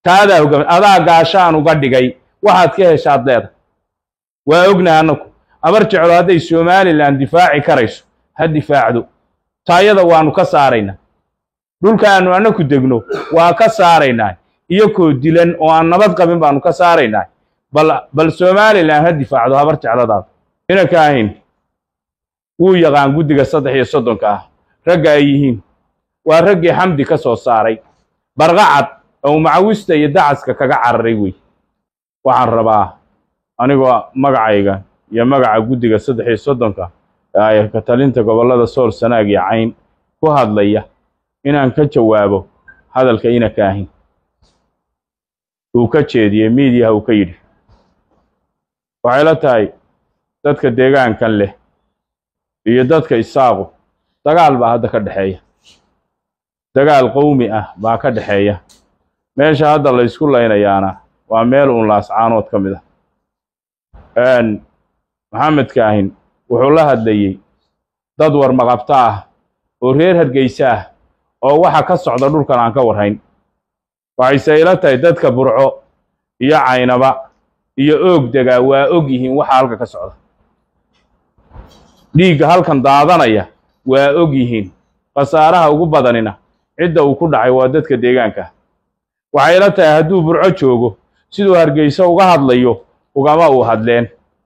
taadaa hogaami adaa gaashaan uga dhigay waxaad ka heshaad leeda waa ognaha annagu abar jeclo hadday somalilan difaaci karayso ha difaacdo taayada waannu ka saaraynaa dhulkaannu annaku degno waa ka saaraynaa iyakoo dilan oo aan nabad qabin baannu ka saaraynaa bal bal somalilan ha difaacdo habar jecladaada inanka ahayn wuu yaqaan guddiga saddex iyo soddonka ah ragga ay yihiin waa raggii xamdi ka soo saaray barqacad oo macawista iyo dacaska kaga cararay wey waxaan rabaa anigoo magacayga iyo magaca guddiga saddex iyo soddonka ee ka talinta gobollada sool sanaag iyo cayn ku hadlaya inaan ka jawaabo hadalka inanka ahayn uu ka jeediyey miidiyaha uu ka yidhi waxay la tahay dadka deegaankan leh iyo dadka isaaqu dagaal baa hadda ka dhexeeya dagaal qowmi ah baa ka dhexeeya meesha hadda la ysku laynayaana waa meel uun laascaanood ka mid ah maxamed kaahin wuxuu la hadlayey dad warmaqabta ah oo reer hargeysa ah oo waxa ka socda dhulkan aan ka warhayn waxayse ila tahay dadka burco iyo caynaba iyo oog degaa waa og yihiin waxa halka ka socda dhiigga halkan daadanaya waa og yihiin khasaaraha ugu badanina cidda uu ku dhacay waa dadka deegaanka waxay ila tahay hadduu burco joogo siduu hargeysa uga hadlayo ugama uu hadleen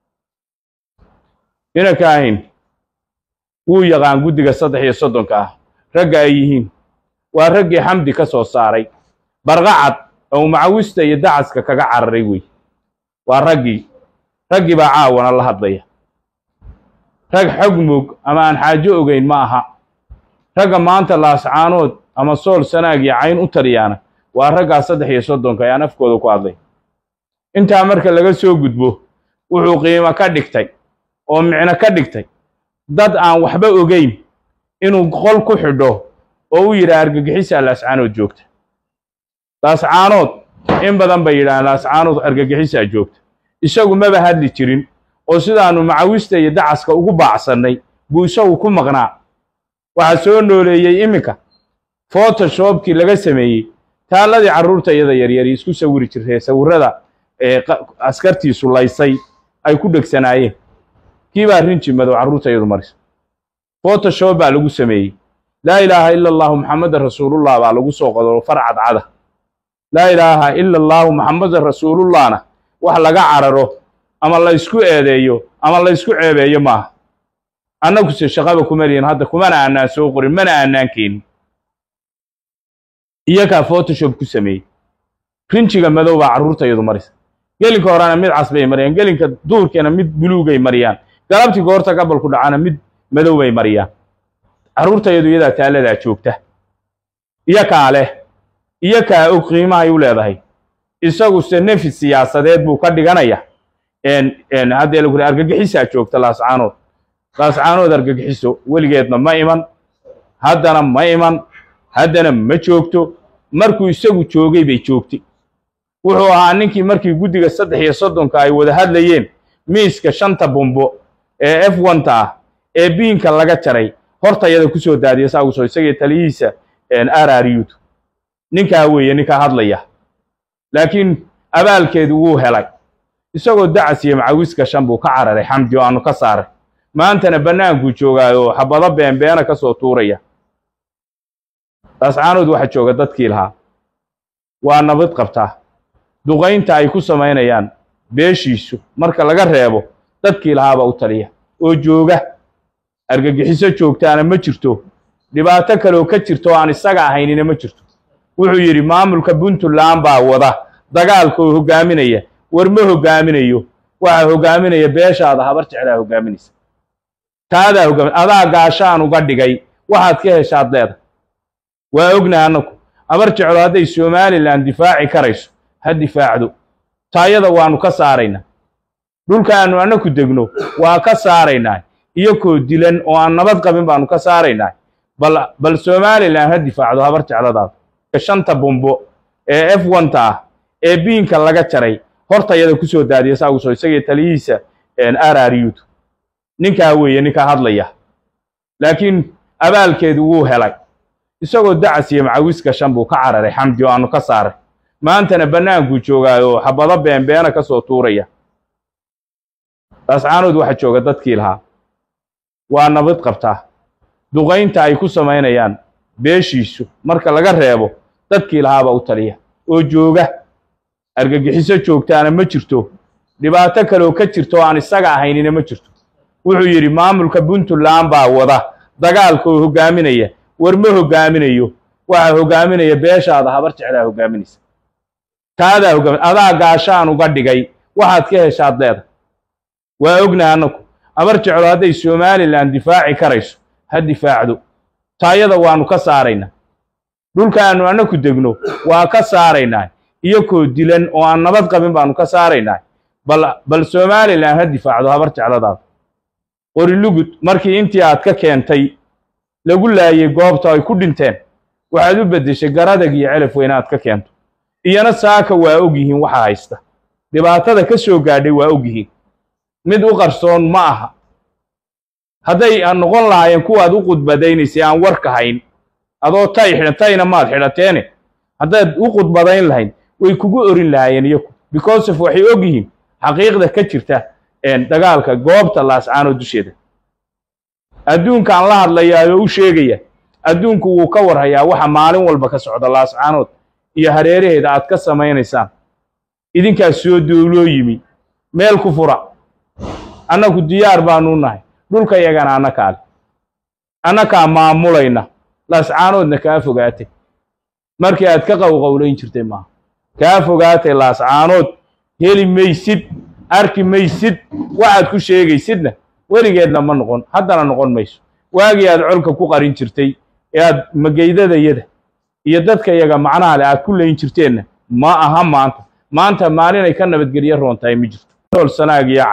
inanka ahayn wuu yaqaan guddiga saddex iyo soddonka ah ragga ay yihiin waa raggii xamdi ka soo saaray barqacad oo macawista iyo dacaska kaga cararay wey waa raggii raggii baa caawana la hadlaya rag xog mog ama aan xaajo ogeyn ma aha ragga maanta laascaanood ama sool sanaag iyo cayn u taliyaana waa raggaa saddex iyo soddonka ayaan afkooda ku hadlay intaa marka laga soo gudbo wuxuu qiimo ka dhigtay oo micno ka dhigtay dad aan waxba ogeyn inuu qol ku xidho oo u yidhaha argagixisaa laascaanood joogta laascaanood in badan bay yidhahaan laascaanood argagixisaa joogta isagu maba hadli jirin oo sidaannu macawista iyo dacaska ugu baacsannay buu isagu ku maqnaa waxaa soo nooleeyey iminka photoshopkii laga sameeyey taalladii carruurta iyada yaryari isku sawiri jirtee sawirrada ee askartiisu laysay ay ku dhegsanaayeen kii baa rinji madow carruurta iyadu marisa photoshop baa lagu sameeyey laa ilaaha ila allahu maxamadan rasuulullah baa lagu soo qodoro far cadcada laa ilaaha ila allahu maxamadan rasuulullahna wax laga cararo ama la ysku eedeeyo ama la ysku ceebeeyo maaha annaguse shaqaba kuma lihin hadda kumana aanaan soo qorin mana aanaan keenin iyakaa photoshop ku sameeyey rinjiga madow baa carruurta iyadu marisa gelinka horena mid cas bay mariyaan gelinka duurkeena mid buluugay mariyaan galabtii goorta gabalku dhacana mid madow bay mariyaan carruurta iyadu iyadaa taaladaa joogta iyakaa leh iyakaa og qiimahay u leedahay isaguse nefi siyaasadeed buu ka dhiganaya haddee lagu argagixisaa joogta laascaanood laascaanood argagixiso weligeedna ma iman haddana ma iman haddana ma joogto markuu isagu joogay bay joogtay wuxuu ahaa ninkii markii guddiga saddex iyo soddonka ay wada hadlayeen miiska shanta bumbo ee f onta ah ee biinka laga jaray hortayada ku soo daadiya saaguso isagii taliyihiisa rrut ninkaa weeye ninkaa hadlaya laakiin abaalkeedu wuu helay isagoo dacas iyo macawis gashan buu ka cararay xamdi oo aanu ka saaray maantana bannaankuu joogaayo xabado beenbeena ka soo tuuraya laascaanood waxa jooga dadkii lahaa waa nabad qabtaa duqaynta ay ku samaynayaan beeshiisu marka laga reebo dadkii lahaabaa u taliya oo jooga argagixiso joogtaana ma jirto dhibaato kaleoo ka jirto oo aan isaga ahaynina ma jirto wuxuu yidhi maamulka puntland baa wada dagaalkoo hoggaaminaya war ma hoggaaminayo waxaa hoggaaminaya beeshaada habar jeclaa hoggaaminaysa taadaa hoggaamin adaa gaashaan uga dhigay waxaad ka heshaad leeda waa ognaha annagu habar jeclo hadday somalilan difaaci karayso ha difaacdo taayada waannu ka saaraynaa dhulkaannu annaku degno waa ka saaraynaa iyakoo dilan oo aan nabad qabin baannu ka saaraynaa bal bal somalilan ha difaacdo habar jecladaada shanta bumbo ee f onta ah ee biinka laga jaray hortayada ku soo daadiya saaguso isagii taliyihiisa rrut ninkaa weeye ninkaa hadlaya laakiin abaalkeedu wuu helay isagoo dacas iyo macawis gashan buu ka cararay xamdi oo aanu ka saaray maantana bannaankuu joogaayo xabado beenbeena ka soo tuuraya laascaanood waxa jooga dadkii lahaa waa nabad qabtaa duqaynta ay ku samaynayaan beeshiisu marka laga reebo dadkii lahaabaa u taliya oo jooga argagixiso joogtaana ma jirto dhibaato kaleoo ka jirto oo aan isaga ahaynina ma jirto wuxuu yidhi maamulka puntland baa wada dagaalka oo hoggaaminaya war ma hoggaaminayo waxaa hoggaaminaya beeshaada habar jeclaa hoggaaminaysa taadaa hoggaamin adaa gaashaan uga dhigay waxaad ka heshaad leeda waa ognaha annagu habar jeclo hadday somalilan difaaci karayso ha difaacdo taayada waannu ka saaraynaa dhulkaannu annaku degno waa ka saaraynaa iyakoo dilan oo aan nabad qabin baannu ka saaraynaa bal bal somalilan ha difaacdo habar jecladaada qorilugud markii intii aad ka keentay lagu laayay goobta ay ku dhinteen waxaad u beddeshay garadag iyo celaf weyn aad ka keento iyana saaka waa og yihiin waxa haysta dhibaatada ka soo gaadhay waa og yihiin mid u qarsoon ma aha hadday aan noqon lahaayeen kuwaad u qudbadaynaysay aan warka hayn adoo tay xidhan tayna maad xidhateene haddaad u qudbadayn lahayd way kugu orin lahaayeen iyaku because of waxay og yihiin xaqiiqda ka jirta dagaalka goobta laascaanood dusheeda adduunkaan la hadlayaa oo u sheegaya adduunku wuu ka warhayaa waxa maalin walba ka socda laascaanood iyo hareeraheeda aad ka samaynaysaan idinkaas soo duuloo yimi meel ku fura annagu diyaar baanuu nahay dhulka yagana annakaale annakaa maamulayna laascaanoodna kaa fogaatay markii aad ka qowqowlayn jirtay maaha kaa fogaatay laascaanood heli maysid arki maysid waxaad ku sheegaysidna weligeedna ma noqon haddana noqon mayso waagii aad colka ku qarin jirtay ee aad magaydadayada iyo dadka yaga macnaha leh aad ku layn jirteenna ma aha maanta maanta maalinay ka nabadgelyo roon tahay ma jirto nool sanaag iyo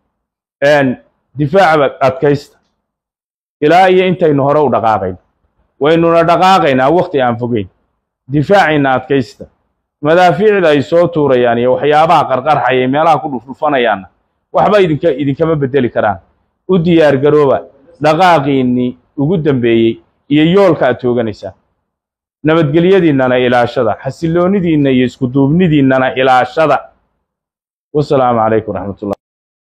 cayn difaaca adkaysta ilaa iyo intaynu hore u dhaqaaqayno waynuna dhaqaaqaynaa wakhti aan fogeyn difaacayna adkaysta madaafiicda ay soo tuurayaan iyo waxyaabaha qarqarxaya meelaha ku dhufdhufanayaanna waxba idinka idinkama beddeli karaan u diyaar garooba dhaqaaqiinnii ugu dambeeyey iyo yoolka aad tooganaysaan nabadgelyadiinnana ilaashada xasilloonidiinna iyo iskuduubnidiinnana ilaashada wasalaamu calaykum raxmatullah